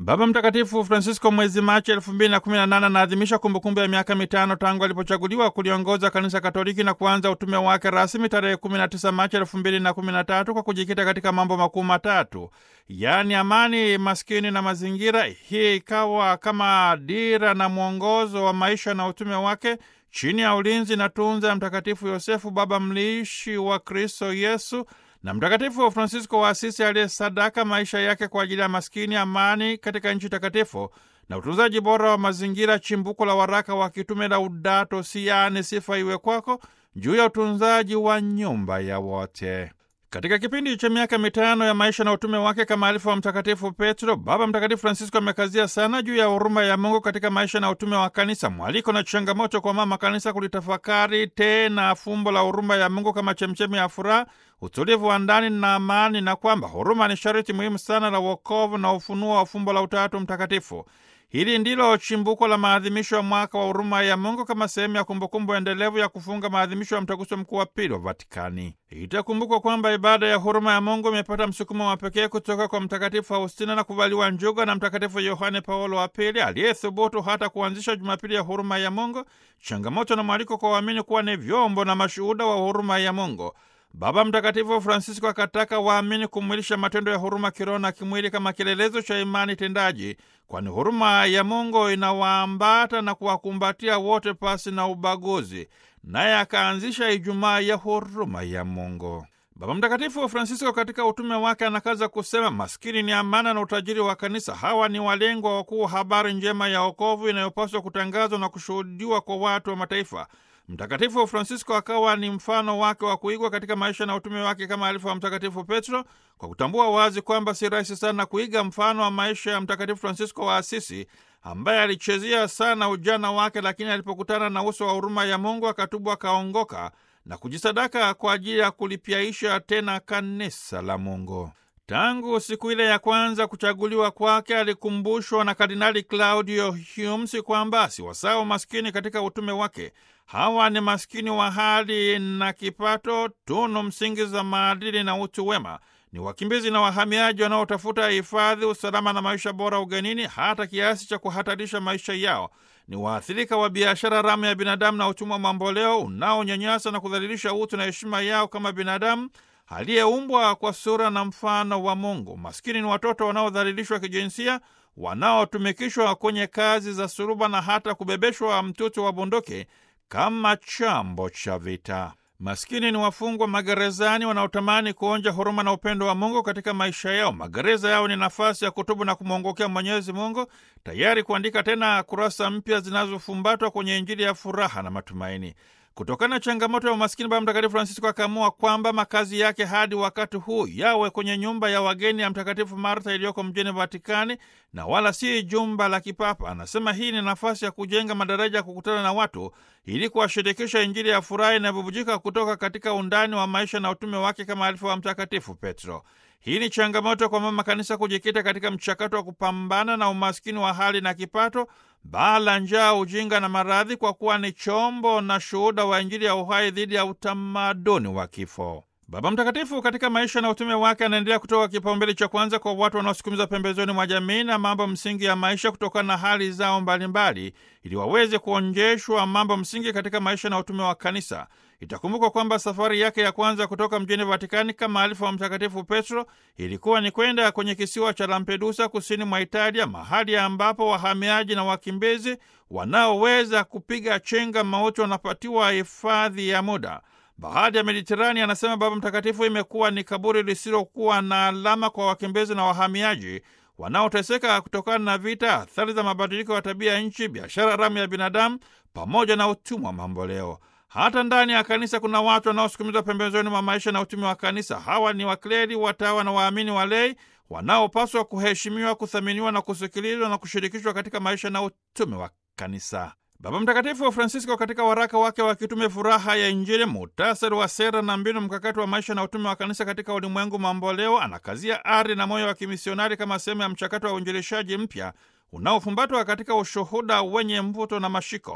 Baba Mtakatifu Francisco mwezi Machi elfu mbili na kumi na nane anaadhimisha kumbukumbu ya miaka mitano tangu alipochaguliwa kuliongoza kanisa Katoliki na kuanza utume wake rasmi tarehe 19 Machi elfu mbili na kumi na tatu kwa kujikita katika mambo makuu matatu, yaani amani, maskini na mazingira. Hii ikawa kama dira na mwongozo wa maisha na utume wake chini ya ulinzi na tunza ya Mtakatifu Yosefu, baba mliishi wa Kristo Yesu na Mtakatifu Francisco wa Asisi aliyesadaka maisha yake kwa ajili ya maskini, amani katika nchi takatifu na utunzaji bora wa mazingira, chimbuko la waraka wa kitume Laudato Si, yaani sifa iwe kwako, juu ya utunzaji wa nyumba ya wote. Katika kipindi cha miaka mitano ya maisha na utume wake kama alifu wa Mtakatifu Petro, Baba Mtakatifu Francisco amekazia sana juu ya huruma ya Mungu katika maisha na utume wa kanisa, mwaliko na changamoto kwa mama kanisa kulitafakari tena fumbo la huruma ya Mungu kama chemchemi ya furaha, utulivu wa ndani na amani, na kwamba huruma ni sharti muhimu sana la wokovu na ufunuo wa fumbo la Utatu Mtakatifu. Hili ndilo chimbuko la maadhimisho ya mwaka wa huruma ya Mungu kama sehemu ya kumbukumbu endelevu ya kufunga maadhimisho ya mtaguso mkuu wa pili wa Vatikani. Itakumbukwa kwamba ibada ya huruma ya Mungu imepata msukumo wa pekee kutoka kwa Mtakatifu Faustina na kuvaliwa njuga na Mtakatifu Yohane Paulo wa Pili, aliyethubutu hata kuanzisha Jumapili ya huruma ya Mungu, changamoto na mwaliko kwa waamini kuwa ni vyombo na mashuhuda wa huruma ya Mungu. Baba Mtakatifu Francisco akataka waamini kumwilisha matendo ya huruma kiroho na kimwili kama kielelezo cha imani tendaji, kwani huruma ya Mungu inawaambata na kuwakumbatia wote pasi na ubaguzi. Naye akaanzisha Ijumaa ya huruma ya Mungu. Baba Mtakatifu Francisco katika utume wake anakaza kusema, maskini ni amana na utajiri wa kanisa. Hawa ni walengwa wakuu wa habari njema ya wokovu inayopaswa kutangazwa na kushuhudiwa kwa watu wa mataifa. Mtakatifu Francisco akawa ni mfano wake wa kuigwa katika maisha na utume wake kama alifu wa Mtakatifu Petro, kwa kutambua wazi kwamba si rahisi sana kuiga mfano wa maisha ya Mtakatifu Francisco wa Asisi ambaye alichezea sana ujana wake, lakini alipokutana na uso wa huruma ya Mungu akatubu, akaongoka na kujisadaka kwa ajili ya kulipyaisha tena kanisa la Mungu. Tangu siku ile ya kwanza kuchaguliwa kwake, alikumbushwa na Kardinali Claudio Humsi kwamba asiwasahau maskini katika utume wake. Hawa ni maskini wa hali na kipato, tunu msingi za maadili na utu wema. Ni wakimbizi na wahamiaji wanaotafuta hifadhi, usalama na maisha bora ugenini, hata kiasi cha kuhatarisha maisha yao. Ni waathirika wa biashara haramu ya binadamu na utumwa mamboleo unaonyanyasa na kudhalilisha utu na heshima yao kama binadamu aliyeumbwa kwa sura na mfano wa Mungu. Maskini ni watoto wanaodhalilishwa kijinsia, wanaotumikishwa kwenye kazi za suruba na hata kubebeshwa mtutu wa bunduki kama chambo cha vita. Maskini ni wafungwa magerezani wanaotamani kuonja huruma na upendo wa Mungu katika maisha yao. Magereza yao ni nafasi ya kutubu na kumwongokea Mwenyezi Mungu, tayari kuandika tena kurasa mpya zinazofumbatwa kwenye Injili ya furaha na matumaini. Kutokana na changamoto ya umaskini, Baba Mtakatifu Francisco akaamua kwamba makazi yake hadi wakati huu yawe kwenye nyumba ya wageni ya Mtakatifu Martha iliyoko mjini Vatikani na wala si jumba la kipapa. Anasema hii ni nafasi ya kujenga madaraja ya kukutana na watu ili kuwashirikisha Injili ya furaha inayobubujika kutoka katika undani wa maisha na utume wake kama alifu wa Mtakatifu Petro. Hii ni changamoto kwa mama kanisa kujikita katika mchakato wa kupambana na umaskini wa hali na kipato, baa la njaa, ujinga na maradhi, kwa kuwa ni chombo na shuhuda wa Injili ya uhai dhidi ya utamaduni wa kifo. Baba Mtakatifu katika maisha na utume wake anaendelea kutoa kipaumbele cha kwanza kwa watu wanaosukumiza pembezoni mwa jamii na mambo msingi ya maisha kutokana na hali zao mbalimbali, ili waweze kuonjeshwa mambo msingi katika maisha na utume wa kanisa. Itakumbukwa kwamba safari yake ya kwanza kutoka mjini Vatikani kama alifu wa Mtakatifu Petro ilikuwa ni kwenda kwenye kisiwa cha Lampedusa kusini mwa Italia, mahali ambapo wahamiaji na wakimbizi wanaoweza kupiga chenga mauti wanapatiwa hifadhi ya muda. Bahari ya Mediterani, anasema Baba Mtakatifu, imekuwa ni kaburi lisilokuwa na alama kwa wakimbizi na wahamiaji wanaoteseka kutokana na vita, athari za mabadiliko ya tabia ya nchi, biashara haramu ya binadamu pamoja na utumwa mamboleo. Hata ndani ya kanisa kuna watu wanaosukumizwa pembezoni mwa maisha na utumi wa kanisa. Hawa ni wakleri, watawa na waamini walei wanaopaswa kuheshimiwa, kuthaminiwa na kusikilizwa na kushirikishwa katika maisha na utumi wa kanisa. Baba Mtakatifu Francisco katika waraka wake wa kitume Furaha ya Injili, muhtasari wa sera na mbinu mkakati wa maisha na utume wa kanisa katika ulimwengu mamboleo, anakazia ari na moyo wa kimisionari kama sehemu ya mchakato wa uinjilishaji mpya unaofumbatwa katika ushuhuda wenye mvuto na mashiko.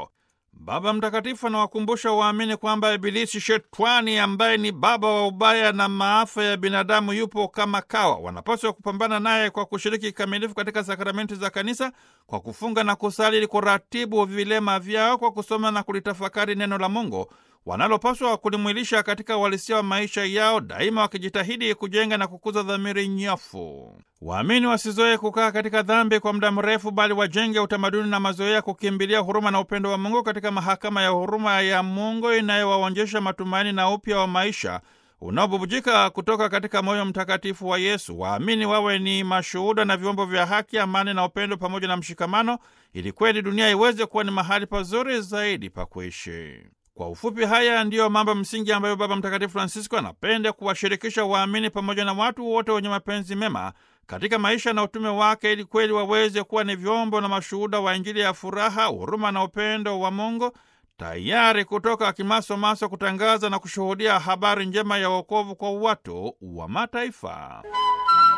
Baba Mtakatifu anawakumbusha waamini kwamba Ibilisi Shetani, ambaye ni baba wa ubaya na maafa ya binadamu, yupo kama kawa. Wanapaswa kupambana naye kwa kushiriki kikamilifu katika sakramenti za Kanisa, kwa kufunga na kusali, ili kuratibu vilema vyao kwa kusoma na kulitafakari neno la Mungu wanalopaswa kulimwilisha katika uhalisia wa maisha yao, daima wakijitahidi kujenga na kukuza dhamiri nyofu. Waamini wasizoe kukaa katika dhambi kwa muda mrefu, bali wajenge utamaduni na mazoea ya kukimbilia huruma na upendo wa Mungu katika mahakama ya huruma ya Mungu inayowaonjesha matumaini na upya wa maisha unaobubujika kutoka katika moyo mtakatifu wa Yesu. Waamini wawe ni mashuhuda na vyombo vya haki, amani na upendo pamoja na mshikamano, ili kweli dunia iweze kuwa ni mahali pazuri zaidi pa kuishi. Kwa ufupi, haya ndiyo mambo msingi ambayo Baba Mtakatifu Francisco anapenda kuwashirikisha waamini pamoja na watu wote wenye mapenzi mema katika maisha na utume wake, ili kweli waweze kuwa ni vyombo na mashuhuda wa Injili ya furaha, huruma na upendo wa Mungu, tayari kutoka kimasomaso kutangaza na kushuhudia habari njema ya wokovu kwa watu wa mataifa.